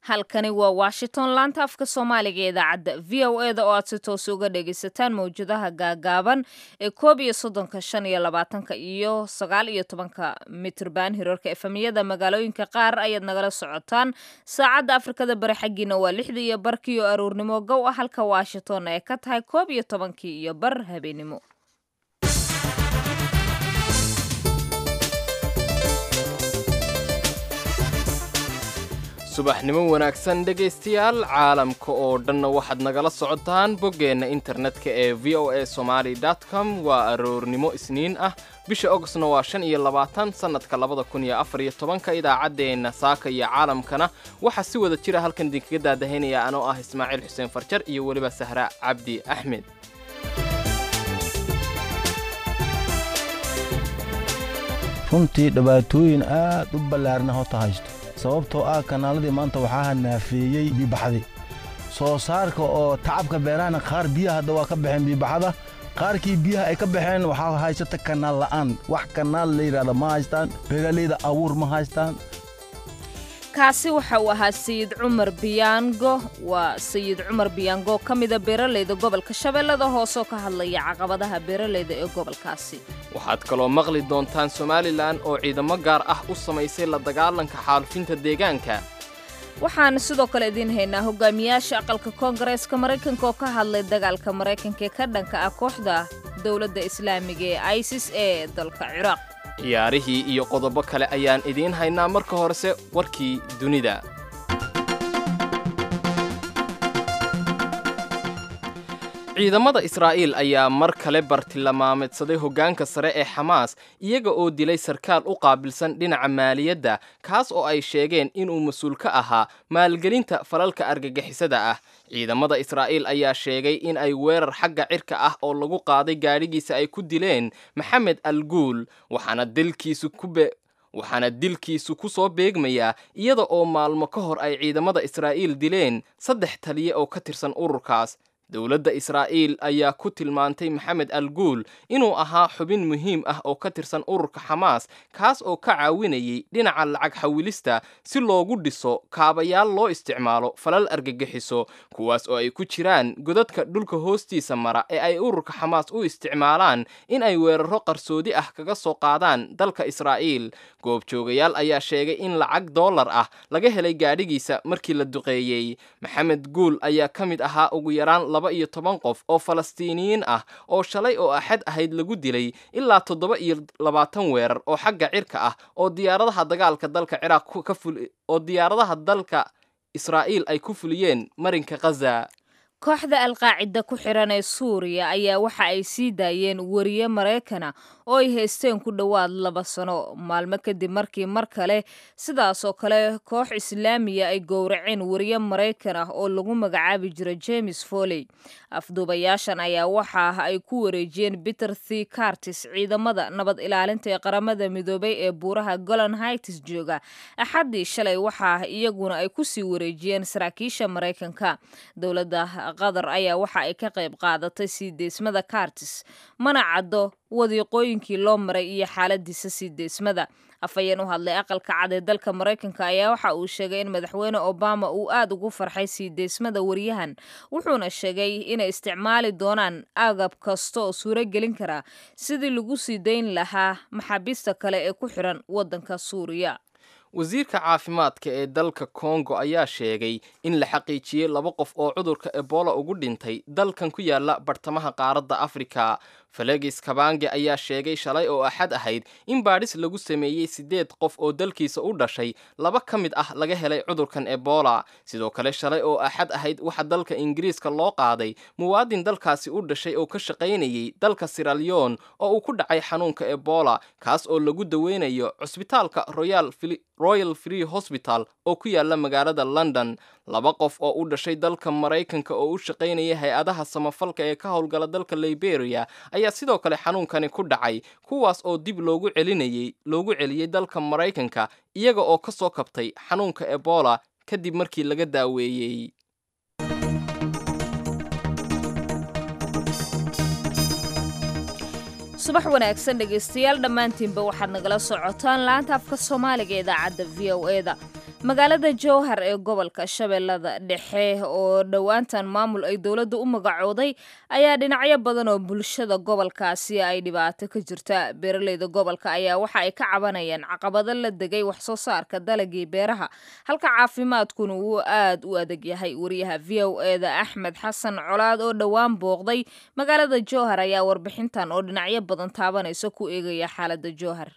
halkani waa washington laanta afka soomaaliga ee idaacadda v o e da oo aad si toos uga dhagaysataan mawjadaha gaagaaban ee koob iyo soddonka shan iyo labaatanka iyo sagaal iyo tobanka mitrban hirarka efemiyada magaalooyinka qaar ayaad nagala socotaan saacadda afrikada bari xaggiina waa lixdii iyo barkii oo aruurnimo gow ah halka washington ay ka tahay koob iyo tobankii iyo bar habeenimo subaxnimo wanaagsan dhegaystayaal caalamka oo dhanna waxaad nagala socotaan boggeenna internetka ee v o a somaali com waa aroornimo isniin ah bisha ogostna waa shan iyo labaatan sannadka labada kun iyo afar iyo tobanka idaacaddeenna saaka iyo caalamkana waxaa si wada jira halkan idinkaga daadahaynaya anoo ah ismaaciil xuseen farjar iyo weliba sahra cabdi axmed runtii dhibaatooyin aad u ballaarna hota haysto sababtoo ah kanaaladii maanta waxaa naafeeyey biibaxdii soo saarka oo tacabka beerahana qaar biyaha hadda waa ka baxeen biibaxada qaarkii biyaha ay ka baxeen waxaa haysata kanaal la'aan wax kanaal la yidhahda ma haystaan beeralayda abuur ma haystaan kaasi waxa uu ahaa sayid cumar biyaango waa sayid cumar biyaango ka mida beeralayda gobolka shabeellada hoosoo ka hadlaya caqabadaha beeralayda ee gobolkaasi waxaad kaloo maqli doontaan somalilan oo ciidamo gaar ah u samaysay la dagaalanka xaalufinta deegaanka waxaan sidoo kale idiin haynaa hogaamiyaasha aqalka koongareeska maraykanka oo ka hadlay dagaalka maraykanka ee ka dhanka ah kooxda dowladda islaamiga ee isis ee dalka ciraaq ciyaarihii iyo qodobo kale ayaan idiin haynaa marka horese warkii dunida ciidamada israa'iil ayaa mar kale bartilmaameedsaday hoggaanka sare ee xamaas iyaga oo dilay sarkaal u qaabilsan dhinaca maaliyadda kaas oo ay sheegeen inuu mas-uul ka ahaa maalgelinta falalka argagixisada ah ciidamada israa'iil ayaa sheegay in ay weerar xagga cirka ah oo lagu qaaday gaadhigiisa ay ku dileen maxamed al guul waxaana dilkiisu ku waxaana dilkiisu ku soo beegmayaa iyada oo maalmo ka hor ay ciidamada israa'iil dileen saddex taliye oo ka tirsan ururkaas dowladda israa'iil ayaa ku tilmaantay maxamed al guul inuu ahaa xubin muhiim ah oo ka tirsan ururka xamaas kaas oo ka caawinayay dhinaca lacag xawilista si loogu dhiso kaabayaal loo isticmaalo falal argagixiso kuwaas oo ay ku jiraan godadka dhulka hoostiisa mara ee ay ururka xamaas u isticmaalaan in ay weeraro qarsoodi ah kaga soo qaadaan dalka israa'iil goobjoogayaal ayaa sheegay in lacag dollar ah laga helay gaadhigiisa markii la duqeeyey maxamed guul ayaa ka mid ahaa ugu yaraan laba iyo toban qof oo falastiiniyiin ah oo shalay oo axad ahayd lagu dilay ilaa toddoba iyo labaatan weerar oo xagga cirka ah oo diyaaradaha dagaalka dalka ciraaq ka ful oo diyaaradaha dalka israa'iil ay ku fuliyeen marinka khaza kooxda alqaacida ku xiran ee suuriya ayaa waxa ay sii daayeen wariye maraykana oo ay haysteen ku dhowaad laba sano maalmo kadib markii mar kale sidaasoo kale koox islaamiya ay gowraceen wariye maraykan ah oo lagu magacaabi jira james foley afduubayaashan ayaa waxa ay ku wareejiyeen peter the cartis ciidamada nabad ilaalinta ee qaramada midoobay ee buuraha golan hights jooga axaddii shalay waxa iyaguna ay kusii wareejiyeen saraakiisha maraykanka dowladda qatar ayaa waxa ay ka qayb qaadatay sii deysmada cartis mana caddo wadiiqooyinkii loo maray iyo xaaladiisa sii deysmada afhayeen u hadlay aqalka cad ee dalka maraykanka ayaa waxa uu sheegay in madaxweyne obama uu aad ugu farxay sii deysmada waryahan wuxuuna sheegay inay isticmaali doonaan agab kasta oo suuro gelin karaa sidii lagu sii dayn lahaa maxaabiista kale ee ku xiran waddanka suuriya wasiirka caafimaadka ee dalka kongo ayaa sheegay in la xaqiijiyey laba qof oo cudurka ebola ugu dhintay dalkan ku yaala bartamaha qaaradda afrika felegis kabange ayaa sheegay shalay oo axad ahayd in baadhis lagu sameeyey siddeed qof oo dalkiisa u dhashay laba ka mid ah laga helay cudurkan ebola sidoo kale shalay oo axad ahayd waxaa dalka ingiriiska loo qaaday muwaadin dalkaasi u dhashay oo ka shaqaynayay dalka siralyon oo uu ku dhacay xanuunka ebola kaas oo lagu daweynayo cusbitaalka royal free hosbital oo ku yaala magaalada london laba qof oo u dhashay dalka maraykanka oo u shaqaynaya hay-adaha samafalka ee ka howlgala dalka liberia ayaa sidoo kale xanuunkani ku dhacay kuwaas oo dib loogu celinayay loogu celiyey dalka maraykanka iyaga oo ka soo kabtay xanuunka ebola kadib markii laga daaweeyey subax wanaagsan dhegaystayaal dhammaantiinba waxaad nagala socotaan laanta afka soomaaliga ee idaacadda v o e da magaalada jowhar ee gobolka shabeellada dhexe oo dhowaantan maamul ay dowladda u magacooday ayaa dhinacyo badan oo bulshada gobolkaasi ay dhibaato ka jirta beeraleyda gobolka ayaa waxa ay ka cabanayaan caqabado la degay wax soo saarka dalagii beeraha halka caafimaadkuna uu aad u adag yahay wariyaha v o eda axmed xasan colaad oo dhowaan booqday magaalada jowhar ayaa warbixintan oo dhinacyo badan taabanaysa ku eegaya xaalada jowhar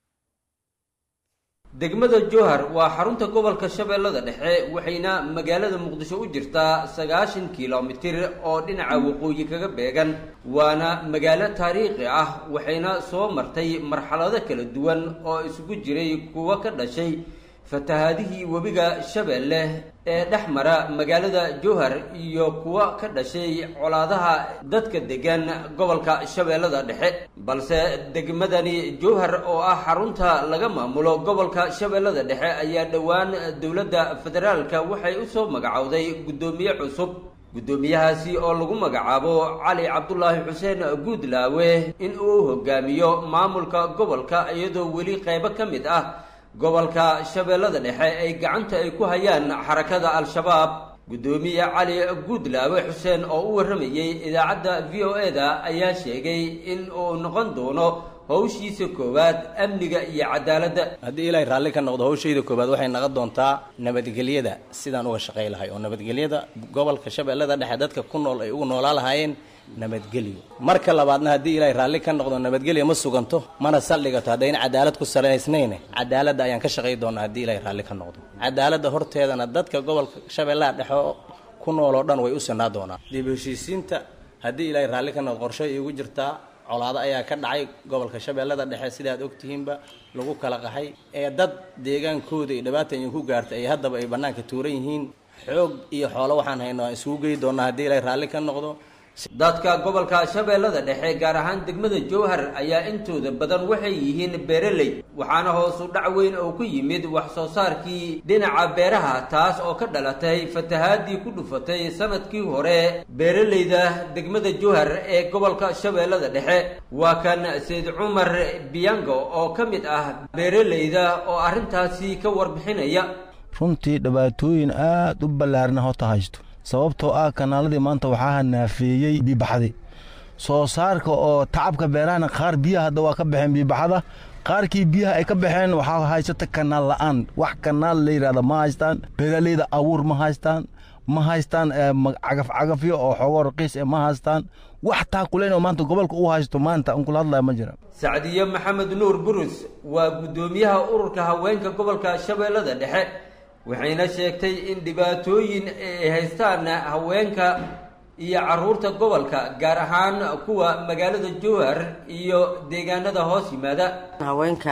degmada jowhar waa xarunta gobolka shabeellada dhexe waxayna magaalada muqdisho u jirtaa sagaashan kilomitir oo dhinaca waqooyi kaga beegan waana magaalo taariikhi ah waxayna soo martay marxalado kala duwan oo isugu jiray kuwo ka dhashay fatahaadihii webiga shabeelle ee dhex mara magaalada jowhar iyo kuwa ka dhashay colaadaha dadka degan gobolka shabeellada dhexe balse degmadani jowhar oo ah xarunta laga maamulo gobolka shabeellada dhexe ayaa dhowaan dowladda federaalka waxay u soo magacowday guddoomiye cusub guddoomiyahaasi oo lagu magacaabo cali cabdulaahi xuseen guudlaawe in uu hogaamiyo maamulka gobolka iyadoo weli qaybo ka mid ah gobolka shabeellada dhexe ay gacanta ay ku hayaan xarakada al-shabaab guddoomiye cali guudlaawe xuseen oo u warramayey idaacadda v o e da ayaa sheegay in uu noqon doono howshiisa koowaad amniga iyo cadaaladda haddii ilaahay raalli ka noqdo hawshayda koowaad waxay naqon doontaa nabadgelyada sidaan uga shaqay lahay oo nabadgelyada gobolka shabeellada dhexe dadka ku nool ay ugu noolaa lahaayeen nabadgelyo marka labaadna haddii ilaahay raalli ka noqdo nabadgelya ma suganto mana saldhigato haddayna cadaalad ku salaysnayne cadaaladda ayaan ka shaqay doonaa haddii ilaahay raalli ka noqdo cadaaladda horteedana dadka gobolka shabeellaha dhexe ku nool oo dhan way u sinaa doonaa dib heshiisiinta haddii ilaahay raalli ka noqdo qorshe iigu jirtaa colaado ayaa ka dhacay gobolka shabeellada dhexe sidaad ogtihiinba lagu kala qaxay ee dad deegaankooda iyo dhibaata idinku gaartay ay haddaba ay bannaanka tuuran yihiin xoog iyo xoolo waxaan hayno aan isugu geyi doonaa haddii ilaahay raalli ka noqdo dadka gobolka shabeellada dhexe gaar ahaan degmada jowhar ayaa intooda badan waxay yihiin beeraley waxaana hoosu dhac weyn oo ku yimid wax soo saarkii dhinaca beeraha taas oo ka dhalatay fatahaadii ku dhufatay sanadkii hore beeraleyda degmada jowhar ee gobolka shabeellada dhexe waa kan sayd cumar biyango oo ka mid ah beeraleyda oo arrintaasi ka warbixinaya runtii dhibaatooyin aad u ballaarna hota haysto sababtoo ah kanaaladii maanta waxaa naafeeyey biibaxdi soo saarka oo tacabka beerahana qaar biyaha hadda waa ka baxeen biibaxada qaarkii biyaha ay ka baxeen waxaa haysata kanaal la'aan wax kanaal la yidhahda ma haystaan beeraleyda abuur ma haystaan ma haystaan cagafcagafyo oo xoogoo raqiis e ma haystaan wax taakuleyn oo maanta gobolka u haysto maanta an kula hadlaya ma jira sacdiye maxamed nuur burus waa guddoomiyaha ururka haweenka gobolka shabeellada dhexe waxayna sheegtay in dhibaatooyin ay haystaan haweenka iyo caruurta gobolka gaar ahaan kuwa magaalada jowhar iyo deegaanada hoos yimaada haweenka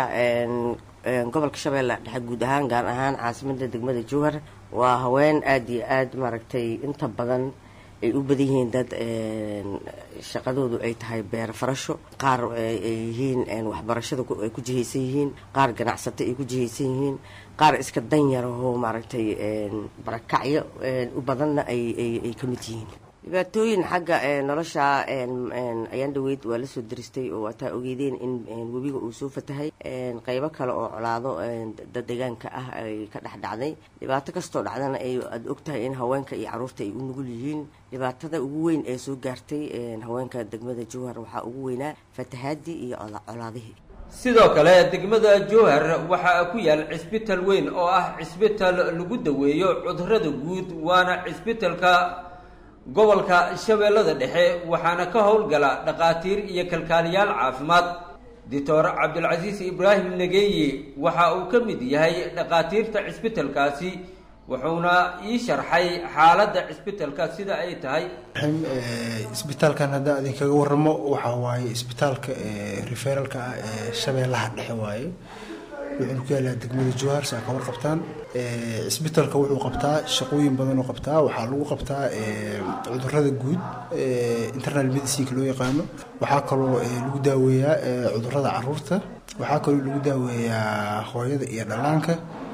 gobolka shabeelle dhexe guud ahaan gaar ahaan caasimada degmada jowhar waa haween aada iyo aada maaragtay inta badan ay u badan yihiin dad shaqadoodu ay tahay beer farasho qaar ay yihiin waxbarashada ay ku jihaysan yihiin qaar ganacsato ay ku jihaysan yihiin qaar iska danyarahoo maaragtay barakacyo u badanna ayay ka mid yihiin dhibaatooyin xagga nolosha ayaan dhaweyd waa lasoo daristay oo waataa ogeydeen in webiga uu soo fatahay qeybo kale oo colaado dad deegaanka ah ay ka dhex dhacday dhibaato kastoo dhacdana ay aada ogtahay in haweenka iyo caruurta ay u nugul yihiin dhibaatada ugu weyn ee soo gaartay haweenka degmada jowhar waxaa ugu weynaa fatahaadii iyo colaadihii sidoo kale degmada jowhar waxaa ku yaal cisbital weyn oo ah cisbital lagu daweeyo cudurada guud waana cisbitalka gobolka shabeellada dhexe waxaana ka howlgala dhakhaatiir iyo kalkaaliyaal caafimaad doctor cabdulcasiis ibraahim nageeye waxa uu ka mid yahay dhakhaatiirta cisbitalkaasi wuxuuna ii sharxay xaaladda cisbitalka sida ay tahay isbitaalkan haddaan idinkaga waramo waxaa waaye isbitaalka referalka ah ee shabeellaha dhexe waaye wuxuuna ku yaalaa degmada jowhar saa ka warqabtaan cisbitaalka wuxuu qabtaa shaqooyin badan oo qabtaa waxaa lagu qabtaa cudurada guud internal medicineka loo yaqaano waxaa kaloo lagu daaweeyaa cudurada caruurta waxaa kaloo lagu daaweeyaa hooyada iyo dhallaanka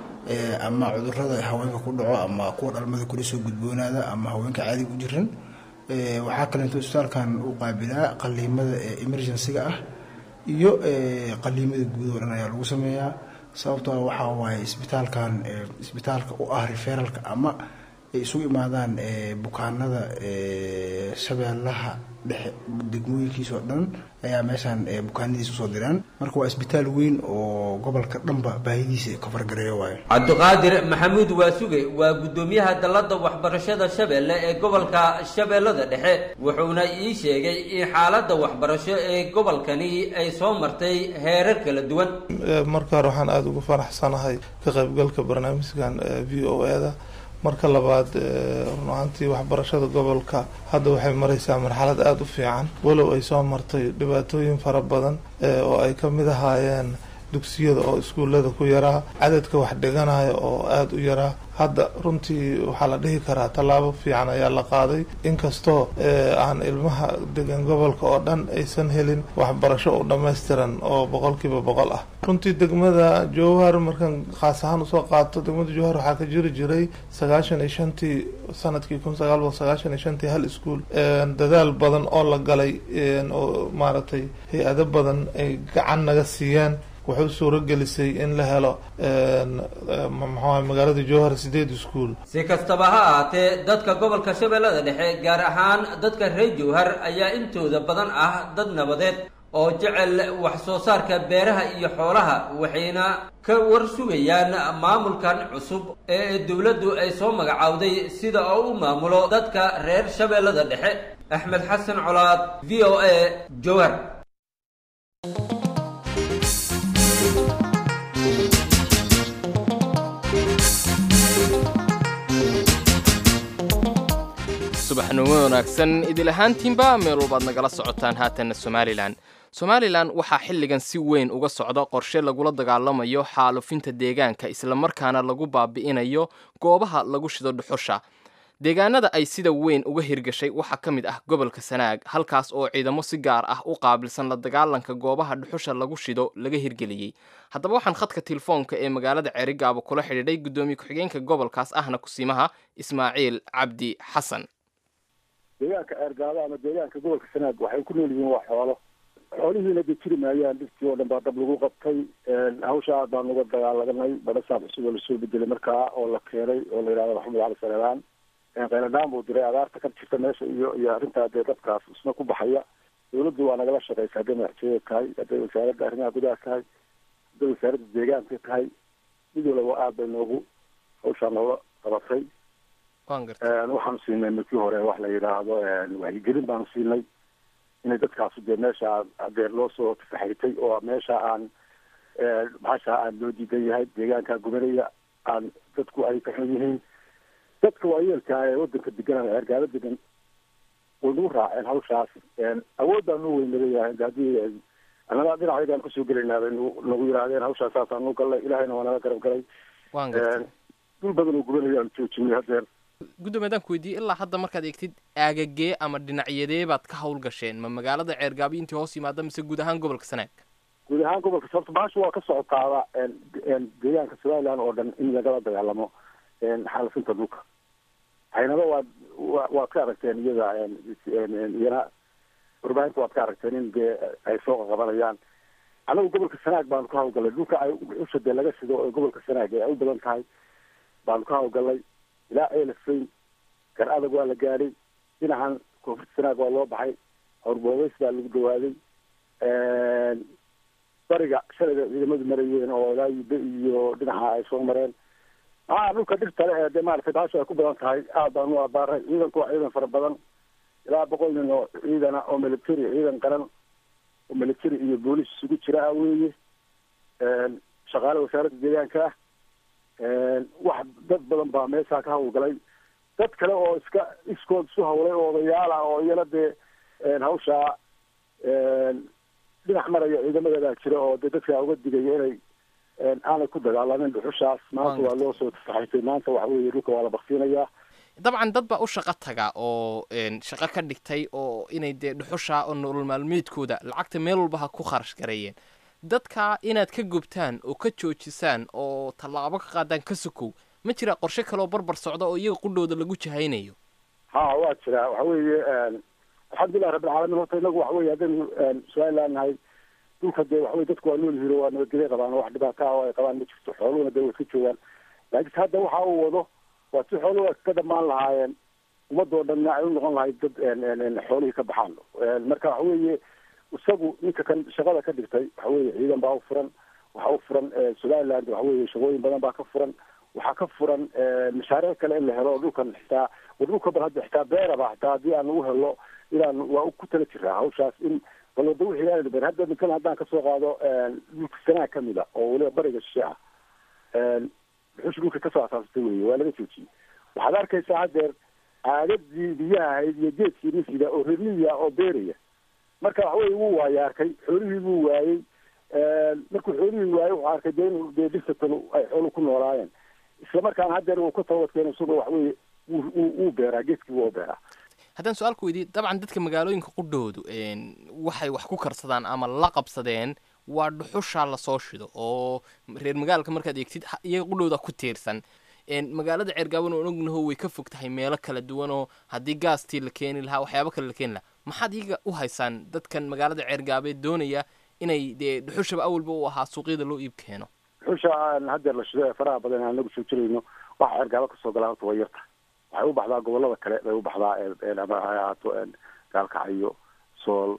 ama cudurada haweenka ku dhaco ama kuwa dhalmada kula soo gudboonaada ama haweenka caadiga u jiran waxaa kaleeto isbitaalkan uu qaabilaa qaliimada emergencyga ah iyo qaliimada guud oo dhan ayaa lagu sameeyaa sababtoo ah waxaa waaye isbitaalkan isbitaalka u ah referalka ama ay isugu imaadaan bukaanada shabeellaha dhexe degmooyinkiisa oo dhan ayaa meeshaan bukaanadiisa usoo diraan marka waa isbitaal weyn oo gobolka dhanba baahidiisa kafargareeyo waayo cabdiqaadir maxamuud waasuge waa guddoomiyaha dalladda waxbarashada shabeelle ee gobolka shabeellada dhexe wuxuuna ii sheegay in xaaladda waxbarasho ee gobolkani ay soo martay heerar kala duwan marka hore waxaan aada ugu faraxsanahay ka qaybgalka barnaamijkan v o e da marka labaad run ahaantii waxbarashada gobolka hadda waxay maraysaa marxalad aada u fiican walow ay soo martay dhibaatooyin fara badan oo ay ka mid ahaayeen dugsiyada oo iskuullada ku yaraa cadadka wax dhiganaya oo aada u yaraa hadda runtii waxaa la dhihi karaa tallaabo fiican ayaa la qaaday inkastoo aan ilmaha degan gobolka oo dhan aysan helin waxbarasho u dhammaystiran oo boqolkiiba boqol ah runtii degmada jowhar markaan khaas ahaan usoo qaato degmada jowhar waxaa ka jiri jiray sagaashan iyo shantii sanadkii kun sagaal boqol sagaashan iyo shantii hal iskuol dadaal badan oo la galay oo maaragtay hay-ado badan ay gacan naga siiyeen wuxuu suuro gelisay in la helo maxaa magaalada jowhar sideed iskuol si kastaba ha ahaatee dadka gobolka shabeellada dhexe gaar ahaan dadka reer jowhar ayaa intooda badan ah dad nabadeed oo jecel wax soo saarka beeraha iyo xoolaha waxayna ka war sugayaan maamulkan cusub ee dowladdu ay soo magacowday sida oo u maamulo dadka reer shabeellada dhexe axmed xasan colaad v o a jowhar subaxnimo wanaagsan idil ahaantiinba meel walbaad nagala socotaan haatanna somalilan somalilan waxaa xilligan si weyn uga socda qorshe lagula dagaalamayo xaalufinta deegaanka islamarkaana lagu baabi'inayo goobaha lagu shido dhuxusha deegaanada ay sida weyn uga hirgashay waxaa ka mid ah gobolka sanaag halkaas oo ciidamo si gaar ah u qaabilsan la dagaalanka goobaha dhuxusha lagu shido laga hirgeliyey haddaba waxaan khadka telefoonka ee magaalada ceerigaabo kula xidhiidhay guddoomiye ku-xigeenka gobolkaas ahna kusiimaha ismaaciil cabdi xasan deegaanka ceergaabo ama deegaanka gobolka sanaag waxay ku nool yihiin waa xoolo xoolihiina dee jiri maayaan dhirtii oo dhan baa dab lagu qabtay hawsha aad baan uga dagaalaganay badhasaab cusub oo lasoo bedelay markaa oo la keenay oo la yidhahdo maxamed cali saleebaan qayladhaan buu diray abaarta ka jirta meesha iyo iyo arrintaa dee dadkaas isna ku baxaya dawladdu waa nagala shaqeysa hadday madaxtooyada tahay hadday wasaaradda arrimaha gudaha tahay hadday wasaaradda deegaanka tahay mid walaba aad bay noogu hawshaa noola qabatay waxaanu siinay markii hore wax la yidhaahdo wacyigelin baanu siinay inay dadkaasu dee meesha adeer loo soo tafaxritay oo meesha aan maxasha aan loo diidan yahay deegaanka gubanaya aan dadku ay ka xun yihiin dadka waayeelka ee wadanka degan ceergaalo degan way nagu raaceen hawshaas awood baan nu weynagayahay haddii annaga dhinacayagaan kasoo gelaynaa bay nagu yidhaahdeen hawshaas saasaan nu gallay ilahayna waa naga garab galay dul badan oo gubanaya aan joojinay hadeer guddoomiye adaan ku weydiiyey ilaa hadda markaad eegtid aagagee ama dhinacyadee baad ka hawl gasheen ma magaalada ceergaabi intii hoos yimaada mise guud ahaan gobolka sanaag guud ahaan gobolka sababta baasha waa ka socotaaba deegaanka somaliland oo dhan in lagala dagaalamo xaalafinta dhulka haynaba waad wa waad ka aragteen iyada iyana warbaahinta waad ka aragteen in dee ay soo qaqabanayaan anagu gobolka sanaag baanu ka hawlgallay dhulka ay usha dee laga sido oo gobolka sanaag ee ay u badan tahay baanu ka hawlgallay ilaa elfayn gar adag waa la gaadhay dhinacan koonfurta sanaag waa loo baxay howrboobeys baa lagu dhawaaday bariga shalayda ciidamadu marayeen oo ilaa yube iyo dhinaca ay soo mareen aa dhulka dhirtale ee dee maaragtay baasha ay ku badan tahay aad baan u abaaray ciidanku waa ciidan fara badan ilaa boqol nin oo ciidana oo military ciidan qaran oo military iyo boolis isugu jira ah weeye shaqaale wasaaradda deegaanka ah wax dad badan baa meeshaa ka hawlgalay dad kale oo iska iskood isu hawlay oo odayaal ah oo iyana dee hawshaa dhinac maraya ciidamadeedaa jira oo dee dadkaa uga digaya inay aanay ku dagaalamin dhuxushaas maanta waa loo soo tafaxisay maanta waxa weeye dhulka waa la baksiinayaa dabcan dad baa u shaqo taga oo shaqo ka dhigtay oo inay dee dhuxusha oo nolol maalmeedkooda lacagta meel walba ha ku kharash gareeyeen dadka inaad ka gubtaan oo ka joojisaan oo tallaabo ka qaadaan ka sokow ma jira qorshe kaleoo barbar socda oo iyaga qudhooda lagu jahaynayo ha waa jiraa waxa weeye alxamdulilah rabbilcaalamiin horta inagu waxa weye haddaynu somaliland nahay dhulka dee waxawey dadku waa nool yihiin oo waa nabadgelyo qabaan oo wax dhibaato ah oo ay qabaan ma jirto xooluhuna dee way iska joogaan laakiinse hadda waxa uu wado waa si xooluhu ay iska dhamaan lahaayeen ummadoo dhanna ay u noqon lahayd dad xoolihii ka baxaan marka waxa weeye isagu ninka kan shaqada ka dhigtay waxa weeye ciidan baa u furan waxaa u furan somaliland waxa weeye shaqooyin badan baa ka furan waxaa ka furan mashaariic kale in la helo dhulkan xitaa war dhulka bal hadda xitaa beeraba xitaa haddii aan lagu helo inaan waa ku tala jiraa hawshaas in bal wada wixii aan beer hadda ninkan haddaan kasoo qaado dhulka sanaa kamid a oo weliba bariga shishe ah dhuxushi dhulka kasoo asaasatay weye waa laga joojiyey waxaad arkaysaa haddeer aagadii biyaha ahayd iyo geedkii nisida oo rerliya oo beeraya marka waxa weye wuu waaya arkay xoolihii buu waayey markuu xoolihii waayey wuxuu arkay dee inu dee dhirtatan ay xooluhu ku noolaayeen isla markaana haddeer uu ka tawadkeeno isagoo waxa weye wuu beeraa geedkii wuu beeraa haddaan su-aal ku weydiiy dabcan dadka magaalooyinka qudhoodu waxay wax ku karsadaan ama la qabsadeen waa dhuxushaa lasoo shido oo reer magaalka markaad eegtid iyaga qudhooda ku tiirsan magaalada ceergaaban oon ognaho way ka fog tahay meelo kala duwan oo haddii gaastii la keeni lahaa waxyaabo kale la keeni lahaa maxaad iyaga u haysaan dadkan magaalada ceergaabeed doonaya inay dee dhuxushaba awalba u ahaa suuqyada loo iib keeno dhuxusha aan haddeer la shido ee faraha badan aan nagu soo jirayno waxa ceergaaba kasoo galaa horta way yarta waxay u baxdaa gobolada kale bay u baxdaa ama ha ahaato gaalkacyo sool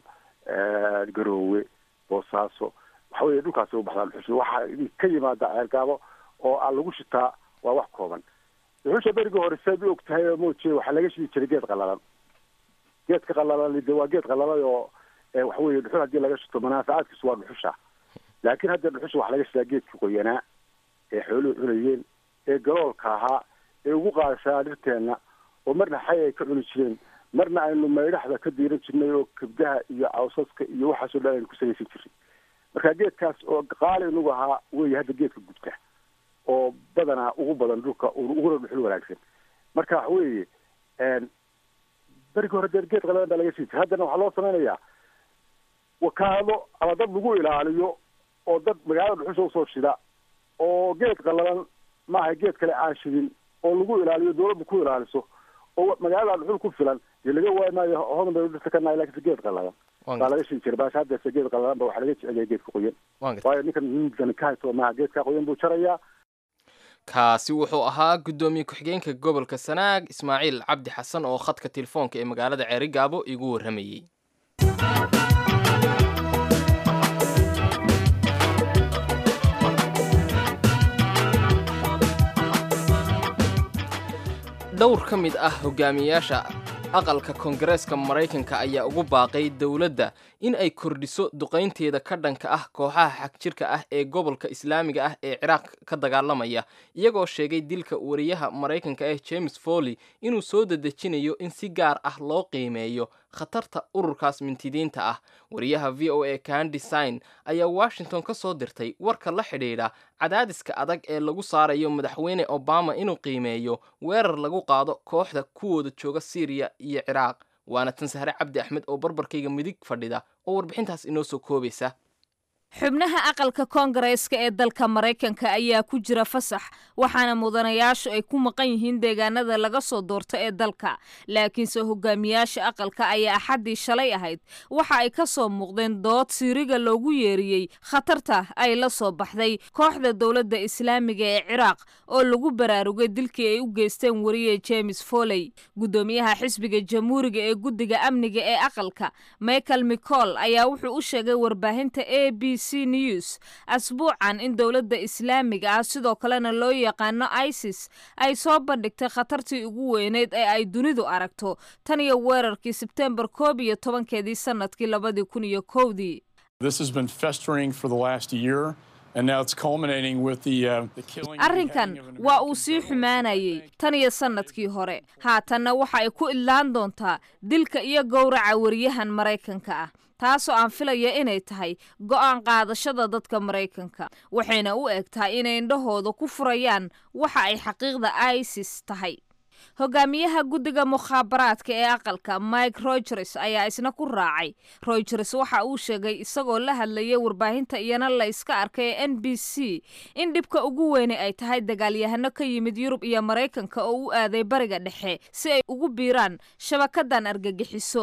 garoowe boosaaso waxa weye dhulkaasay u baxdaa dhuxusha waxa ka yimaada ceergaabo oo aan lagu shitaa waa wax kooban dhuxusha berigii hore saad u og tahay oo mooje waxaa laga shidi jiray geed qalalan geedka qalalan de waa geed qalalay oo waxa weye dhuxul haddii laga shito manaafacaadkiisu waa dhuxusha laakiin hadda dhuxusha waxaa laga shitaa geedkii qoyanaa ee xooluhu cunayeen ee galoolka ahaa ee ugu qaadashaa dhirteenna oo marna xay ay ka cuni jireen marna aynu maydhaxda ka diiran jirnay oo kabdaha iyo cawsaska iyo waxaasoo dhan aynu ku salaysan jirnay marka geedkaas oo qaali inugu ahaa wey hadda geedka gudka oo badanaa ugu badan dhulka uguna dhuxul wanaagsan marka waxa weeye berigi hore dee geed qalalan baa laga sii jira haddana waxaa loo samaynayaa wakaado ama dad lagu ilaaliyo oo dad magaalada dhuxusha usoo shida oo geed qalalan maaha geed kale aan shidin oo lagu ilaaliyo dawladda ku ilaaliso oo magaalada dhuxul ku filan dee laga waayi maayo hodan bay dhirta ka nahay lakinse geed qalalan baa laga shidi jira baasha haddeese geed qalalan ba waxaa laga jeceliya geedka qoyan waayo ninkan ninkan ka haysto maaha geedka qoyan buu jarayaa kaasi wuxuu ahaa guddoomiye ku-xigeenka gobolka sanaag ismaaciil cabdi xasan oo khadka telefoonka ee magaalada ceerigaabo igu warramayey dhowr ka mid ah hogaamiyayaasha aqalka koongareeska maraykanka ayaa ugu baaqay dowladda in ay kordhiso duqaynteeda ka dhanka ah kooxaha xagjirka ah ee gobolka islaamiga ah ee ciraaq ka dagaalamaya iyagoo sheegay dilka wariyaha maraykanka ah james foley inuu soo dedejinayo in si gaar ah loo qiimeeyo khatarta ururkaas mintidiinta ah wariyaha v o a candesign ayaa washington ka soo dirtay warka la xidhiidha cadaadiska adag ee lagu saarayo madaxweyne obama inuu qiimeeyo weerar lagu qaado kooxda kuwooda jooga syriya iyo ciraaq waana tan sahre cabdi axmed oo barbarkayga midig fadhida oo warbixintaas inoo soo koobaysa xubnaha aqalka koongareeska ee dalka maraykanka ayaa ku jira fasax waxaana mudanayaashu ay ku maqan yihiin deegaanada laga soo doorto ee dalka laakiinse hogaamiyaasha aqalka ayaa axaddii shalay ahayd waxa ay ka soo muuqdeen dood siiriga loogu yeeriyey khatarta ay la soo baxday kooxda dowladda islaamiga ee ciraaq oo lagu baraarugay dilkii ay u geysteen wariye james foley guddoomiyaha xisbiga jamhuuriga ee guddiga amniga ee aqalka michael micol ayaa wuxuu u sheegay warbaahinta a b news asbuucan in dowladda islaamiga ah sidoo kalena loo yaqaano isis ay soo bandhigtay khatartii ugu weyneyd ee ay dunidu aragto tan iyo weerarkii sebtembar koob iyo tobankeedii sanadkii labadii kun iyo kowdii arrinkan waa uu sii xumaanayay tan iyo sannadkii hore haatanna waxa ay ku idlaan doontaa dilka iyo gowraca wariyahan maraykanka ah taasoo aan filaya inay tahay go'aan qaadashada dadka maraykanka waxayna u eg tahay inay indhahooda ku furayaan waxa ay xaqiiqda isis tahay hogaamiyaha guddiga mukhaabaraadka ee aqalka mike rogers ayaa isna ku raacay rogers waxa uu sheegay isagoo la hadlayay warbaahinta iyana la iska arkay ee n b c in dhibka ugu weyne ay tahay dagaalyahano ka yimid yurub iyo maraykanka oo u aaday bariga dhexe si ay ugu biiraan shabakadan argagixiso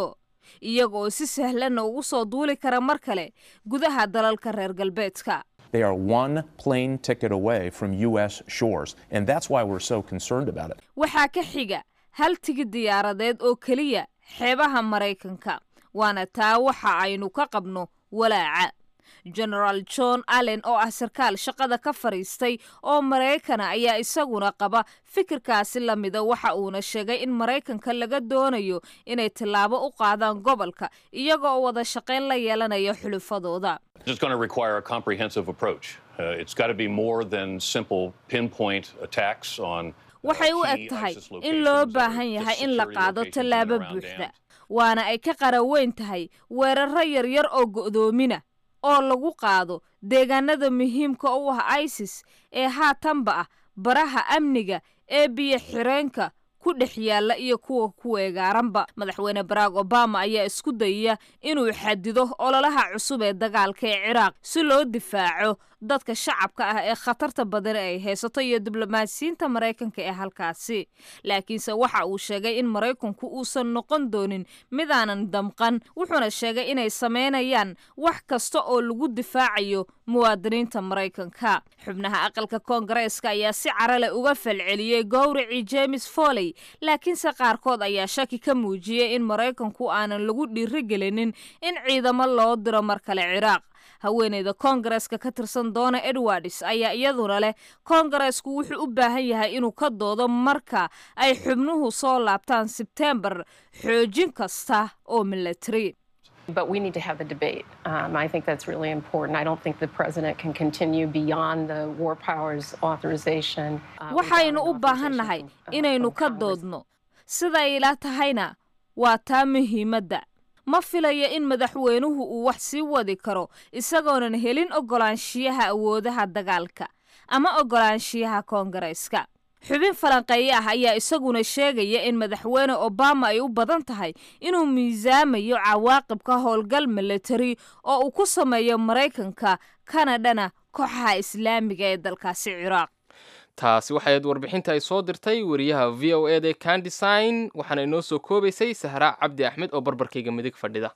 iyaga oo si sahlanna ugu soo duuli kara mar kale gudaha dalalka reer galbeedka They are one plane ticket away from U.S. shores, and that's why we're so concerned about it. waxaa ka xiga hal tigid diyaaradeed oo keliya xeebaha maraykanka waana taa waxa aynu ka qabno walaaca genaraal john allen oo ah sarkaal shaqada ka fadhiistay oo maraykana ayaa isaguna qaba fikirkaasi la mida waxa uuna sheegay in maraykanka laga doonayo inay tallaabo u qaadaan gobolka iyaga oo wada shaqayn la yeelanaya xulufadooda It's going to require a comprehensive approach. Uh, it's got to be more than simple pinpoint attacks on. waxay u eg tahay in loo baahan yahay in la qaado tallaabo buuxda waana ay ka qaraweyn tahay weeraro yaryar oo go'doomina oo lagu qaado deegaanada muhiimka u ah isis ee haatanba ah baraha amniga ee biyo xireenka ku dhex yaalla iyo kuwa ku weegaaranba madaxweyne barack obama ayaa isku dayaya inuu xadido ololaha cusub ee dagaalka ee ciraaq si loo difaaco dadka shacabka ah ee khatarta badan ay haysato iyo diblomaasiyiinta maraykanka ee halkaasi laakiinse waxa uu sheegay in maraykanku uusan noqon doonin midaanan damqan wuxuuna sheegay inay samaynayaan wax kasta oo lagu difaacayo muwaadiniinta maraykanka xubnaha aqalka koongareeska ayaa si carale uga falceliyey gowracii james foley laakiinse qaarkood ayaa shaki ka muujiyey in maraykanku aanan lagu dhiirigelinin in ciidamo loo diro mar kale ciraaq haweeneyda koongareeska ka tirsan doona edwards ayaa iyaduna leh koongareesku wuxuu u baahan yahay inuu ka doodo marka ay xubnuhu soo laabtaan sebtembar xoojin kasta oo milatari But we need to have the debate. Um, I think that's really important. I don't think the president can continue beyond the war powers authorization. uh, waxaynu u baahannahay inaynu ka doodno siday ila tahayna waa taa muhiimadda ma filayo in madaxweynuhu uu wax sii wadi karo isagoonan helin oggolaanshiyaha awoodaha dagaalka ama oggolaanshiyaha koongareeska xubin falanqeeye ah ayaa isaguna sheegaya in madaxweyne obama ay u badan tahay inuu miisaamayo cawaaqibka howlgal milatari oo uu ku sameeyo maraykanka kanadhana kooxaha islaamiga ee dalkaasi ciraaq taasi waxayd warbixinta ay soo dirtay wariyaha v o e da candesign waxaana inoo soo koobaysay sahraa cabdi axmed oo barbarkayga midig fadhida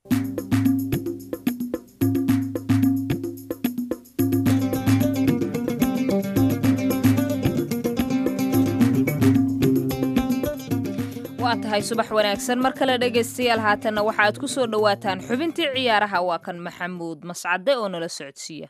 waa tahay subax wanaagsan mar kale dhegaystayaal haatanna waxaaad ku soo dhowaataan xubintii ciyaaraha waa kan maxamuud mascade oo nala socodsiiya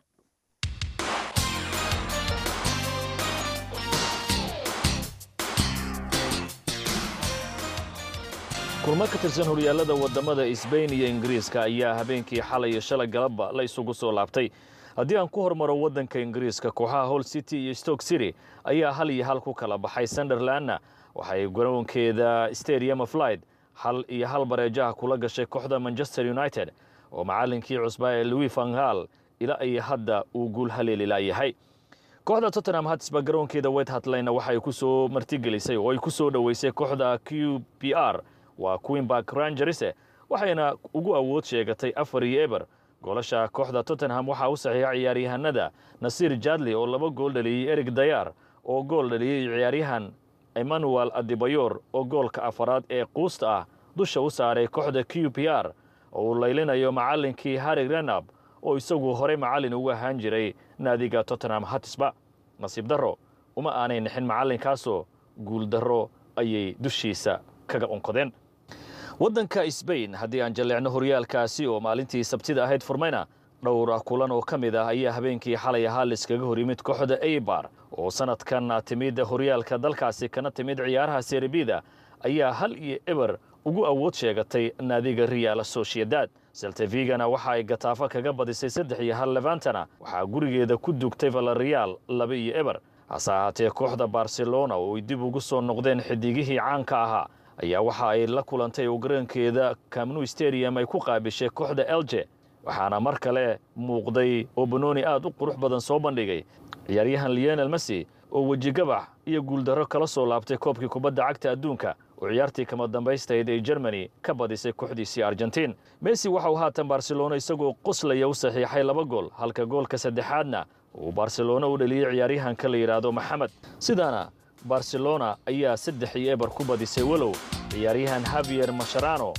kulmo ka tirsan horyaalada waddamada isbayn iyo ingiriiska ayaa habeenkii xalay iyo shalay galabba la isugu soo laabtay haddii aan ku hormaro waddanka ingiriiska kooxaha hol city iyo stoke city ayaa hal iyo hal ku kala baxay sunderlandna waxay garoonkeeda stadium of light hal iyo hal bareejaha kula gashay kooxda manchester united oo macallinkii cusbaa ee louis vanghal ilaa iyo hadda uu guul haleeli laayahay kooxda tottenham hatsba garoonkeeda wet hatlayna waxay ku soo martigelisay oo ay ku soo dhoweysay kooxda q p r waa queenbark rangerise waxayna ugu awood sheegatay afar iyo eber goolasha kooxda tottenham waxaa u saxiixa ciyaaryahanada nasiir jadli oo laba gool dhaliyey erig dayar oo gool dhaliyey ciyaaryahan emmanuel adibayor oo goolka afaraad ee quusta ah dusha u saaray kooxda q p r oo uu laylinayo macallinkii harri renab oo isagu horey macallin ugu ahaan jiray naadiga tottenham hatisba nasiib darro uma aanay nixin macallinkaasoo guuldarro ayay dushiisa kaga unkodeen waddanka sbain haddii aan jalleecno horyaalkaasi oo maalintii sabtida ahayd furmayna dhowr kulan oo ka mid ah ayaa habeenkii xalay ahaa liskaga hor yimid kooxda eibar oo sanadkan timid horyaalka dalkaasi kana timid ciyaaraha serebida ayaa hal iyo eber ugu awood sheegatay naadiga real sociedad seltevigana waxa ay gataafo kaga badisay saddex iyo hal levantana waxaa gurigeeda ku dugtay valareal laba iyo eber hase ahaatee kooxda barcelona oo ay dib ugu soo noqdeen xidigihii caanka ahaa ayaa waxa ay la kulantay oo garoonkeeda camnu stadium ay ku qaabishay kooxda elje waxaana mar kale muuqday oo banooni aad u qurux badan soo bandhigay ciyaaryahan lionel messi oo wejigabax iyo guuldarro kala soo laabtay koobkii kubadda cagta adduunka oo ciyaartii kama dambaystayd ee germany ka badisay kooxdiisii argentiin messi waxa uu haatan barcelona isagoo qoslaya u saxiixay laba gool halka goolka saddexaadna uu barcelona u dhaliyey ciyaaryahanka la yidhaahdo maxamed sidaana barcelona ayaa saddex iyo eber ku badisay walow ciyaaryahan havier masharano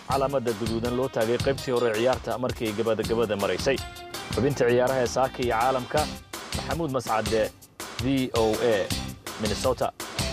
calaamadda guduudan loo taagay qaybtii hore ciyaarta markii gabadagabada maraysay xubinta ciyaaraha ee saaka iyo caalamka maxamuud mascade v o a minnesota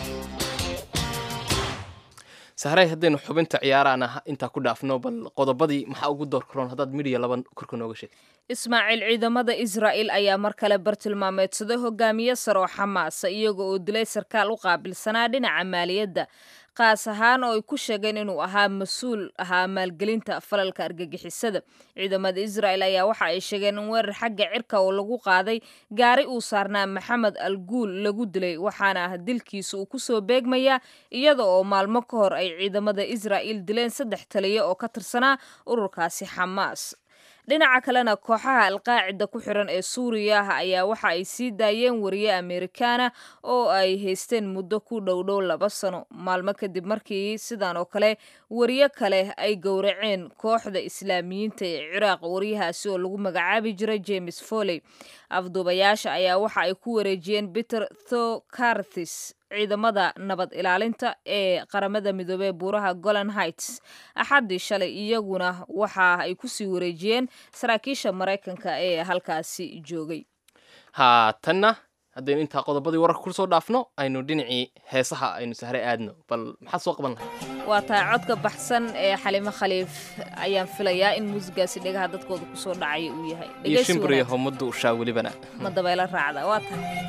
sahray haddaynu xubinta ciyaarahana intaa ku dhaafno bal qodobadii maxaa ugu door karoon haddaad midhiya laban korka nooga sheeg ismaaciil ciidamada israa'il ayaa mar kale bartilmaameedsaday hogaamiye sare oo xamaasa iyaga oo dilay sarkaal u qaabilsanaa dhinaca maaliyadda qaas ahaan oo ay ku sheegeen inuu ahaa mas-uul ahaa maalgelinta falalka argagixisada ciidamada israa'il ayaa waxa ay sheegeen in weerar xagga cirka oo lagu qaaday gaari uu saarnaa maxamed al guul lagu dilay waxaana ah dilkiisa uu kusoo beegmayaa iyada oo maalmo ka hor ay ciidamada israa'il dileen saddex taliya oo ka tirsanaa ururkaasi xamaas dhinaca kalena kooxaha alqaacida ku xiran ee suuriya ayaa waxa ay sii daayeen wariye amerikaana oo ay haysteen muddo ku dhowdhow laba sano maalmo kadib markii sidan oo kale wariye kale ay gowraceen kooxda islaamiyiinta ee ciraaq wariyahaasi oo lagu magacaabi jiray james foley afduubayaasha ayaa waxa ay ku wareejiyeen peter thocarthis ciidamada nabad ilaalinta ee qaramada midoobey buuraha golan heights axaddii shalay iyaguna waxa ay kusii wareejiyeen saraakiisha maraykanka ee halkaasi joogay haatanna haddaynu intaa qodobadii wararka kusoo dhaafno aynu dhinacii heesaha aynu sahre aadno bal maxaad soo qaban lahay waa tahay codka baxsan ee xalimo khaliif ayaan filayaa in muusigaasi dhegaha dadkooda kusoo dhacaya uu yahay iyo shimbiriyo homadu ushaa welibana ma dabeelo raacda waa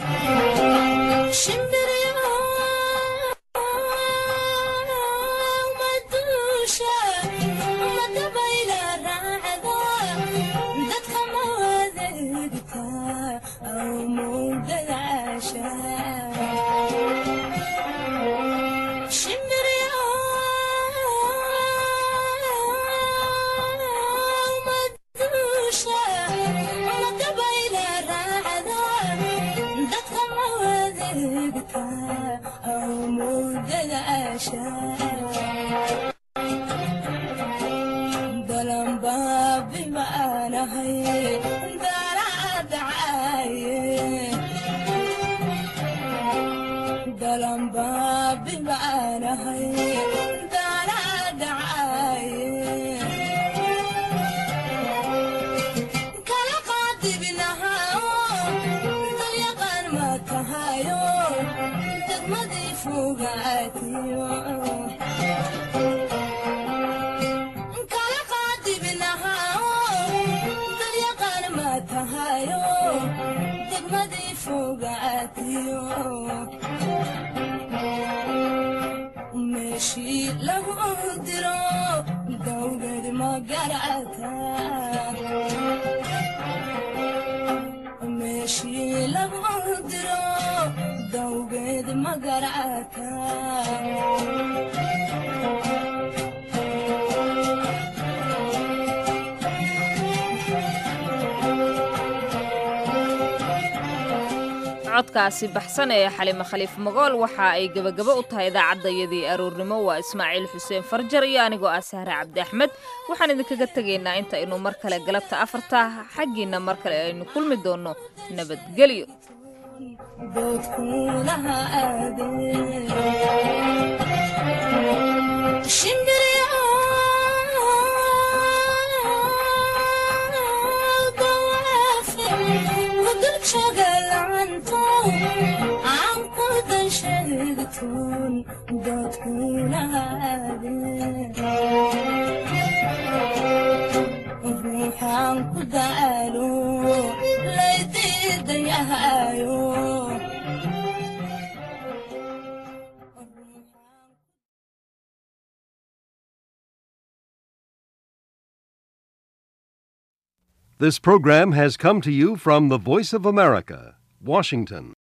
tahay codkaasi baxsan ee xalimo khaliif magool waxa ay gebagabo u tahay idaacaddayadii aroornimo waa ismaaciil xuseen farjar iyo anigoo ah sahre cabdi axmed waxaan idinkaga tegaynaa inta aynu mar kale galabta afarta xaggiinna mar kale aynu kulmi doonno nabadgelyo ruuxaan ku daalo laydiidayahayo This program has come to you from the Voice of America, Washington.